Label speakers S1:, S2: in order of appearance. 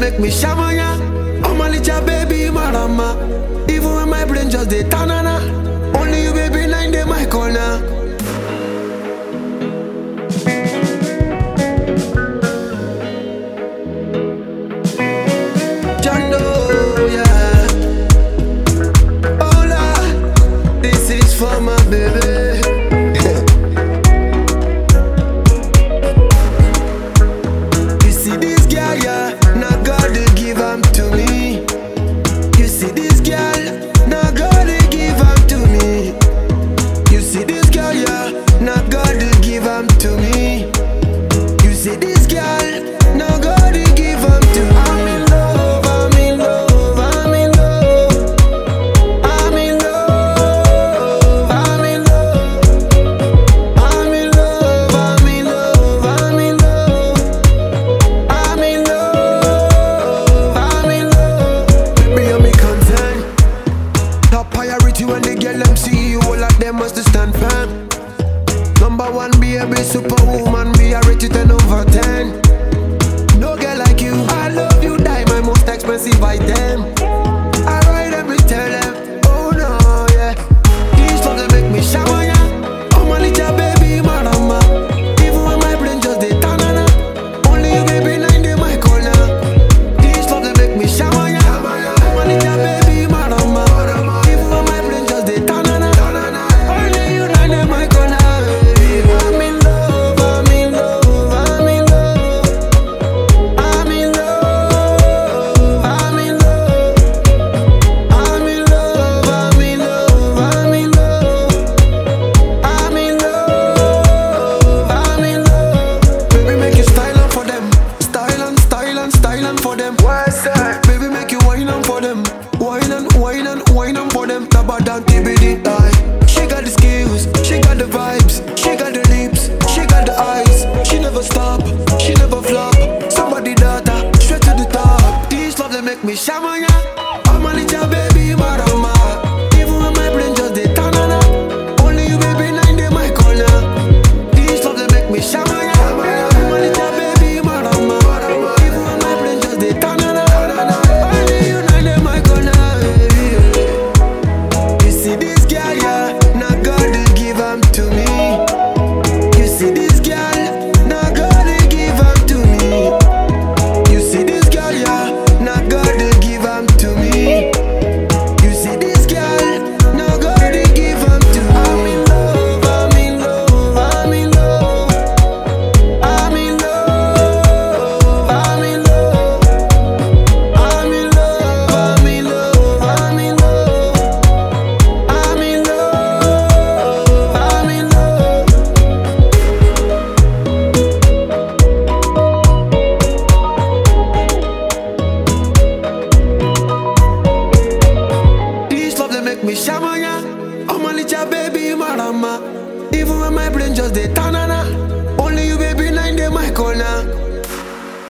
S1: make me shamanya. Oh my little baby marama. Even when my brain just dey tanana. Only you baby nine day my corner. Jando, yeah. Hola, this is for my baby. You see this girl, yeah, now God they give am to me. You see this girl, now God they give am to me. You see this girl, yeah, now God they give am to me. You see this girl, now God they give am to me. I'm in love, I'm in love, I'm in love. I'm in love, I'm in love. I'm in love, I'm in love, I'm in love. I'm in love, I'm in love. Baby, you me concern. Top priority when they get them see you, all of them must stand firm. Number one, be a big superwoman, be a rate you 10 over 10. No girl like you, I love you, die my most expensive item. I ride them, me tell them, oh no, yeah. These songs they make me shower, yeah. Oh my little baby, marama. Even when my brain just dey tanana. Only you, baby, nine day my corner. These songs they make me shower, yeah. Oh my little baby, marama. Even when my brain just dey tanana. Only you, nine day my corner. I'm in love, I'm in love, I'm in love. I'm in love, I'm in love. I'm in love, I'm in love, I'm in love. I'm in love, I'm in love. Baby, make you style on for them. Style and style and style on for them. What's that? Baby, make you wine on for them. Wine and wine and wine on for them. Tabadan TBD die. She got the skills, she got the vibes, she got the lips, she got the eyes. She never stop, she never flop. Somebody data, straight to the top. These love they make me shamanya. I'm a little baby marama. Even when my brain just dey tanana. Only you baby nine day my corner. These love they make me shamanya. I'm a little baby marama. Even when my brain just dey tanana. Only you nine day my corner. You see this girl, yeah, now God they give am to me. You see this girl, now God they give am to me. You see this girl, yeah, now God they give am to me. You see this girl, now God they give am to me. I'm in love, I'm in love, I'm in love. I'm in love, I'm in love. I'm in love, I'm in love, I'm in love. I'm in love, I'm in love. This love they make me shamanya. Oh my little baby marama. Even when my brain just dey tanana. Only you baby nine day my corner.